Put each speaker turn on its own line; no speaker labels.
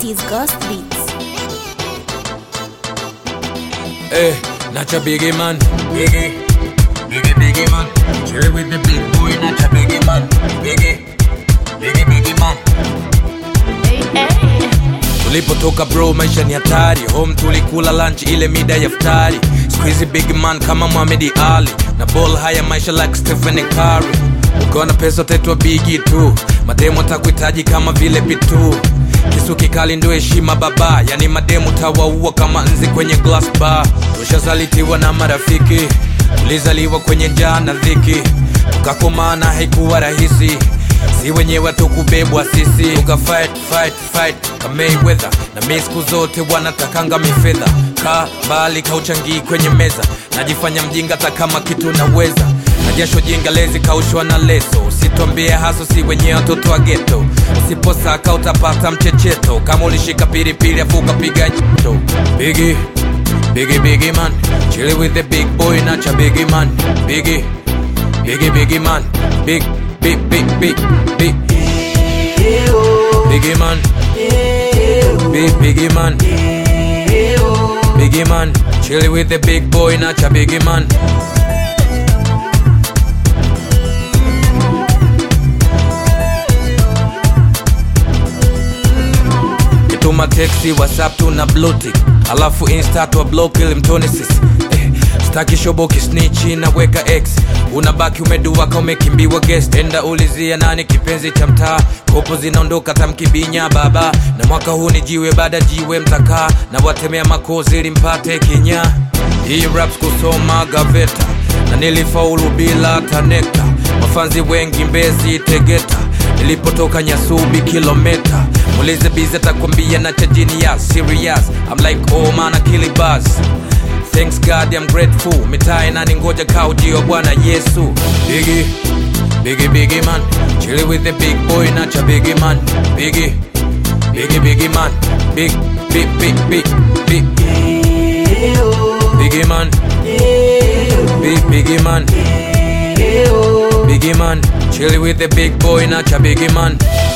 It is Ghost Beats.
Hey, not your biggie man. Biggie, biggie, biggie man. Chill with the big boy, not your biggie man. Biggie, biggie, biggie man. Tulipotoka bro, maisha ni hatari. Home tulikula lunch ile mida ya futari. Squeezy big man kama Muhammad Ali na ball haya maisha like Stephen Curry. Ukiwa na pesa utaitwa bigi tu, mademu atakuhitaji kama vile pitu kisu kikali ndio heshima baba, yani mademu tawaua kama nzi kwenye glass bar. Tushazalitiwa na marafiki, tulizaliwa kwenye njaa na dhiki, tukakomana haikuwa rahisi si wenyewe tukubebwa sisi tuka fight fight fight kama Mayweather na mi siku zote wanatakanga mifedha ka mbali kauchangii kwenye meza najifanya mjinga hata kama kitu naweza na jasho jinga lezi kaushwa na leso usitwambie haso si wenyewe watoto wa geto usiposaka utapata mchecheto kama ulishika pilipili afu ukapiga nyeto bigi bigi bigi man chili with the big boy nacha bigi man bigi bigi bigi man big big big big big biggie man big biggie man biggie man chili with the big boy nacha biggie man kituma teksi whatsapp tuna blutik alafu insta twa block ili mtone sisi eh, staki shoboki snichi naweka x unabaki umedua ka umekimbiwa guest enda ulizia nani kipenzi cha mtaa kopo zinaondoka tamkibinya baba na mwaka huu ni jiwe baada jiwe mtakaa na watemea makozi ili mpate kenya hii raps kusoma gaveta na nilifaulu bila tanekta mafanzi wengi mbezi tegeta nilipotoka nyasubi kilometa mulize bizi atakwambia na chajini ya serious I'm like oh man akili buzz Thanks God I'm grateful mitaa inaningoja kaujio bwana Yesu Biggie, biggie, biggie man Chilly with the big boy nacha biggie man Biggie, biggie, biggie man Big, big, big, big, big Biggie man Big, biggie man Biggie man Chilly with the big boy nacha biggie man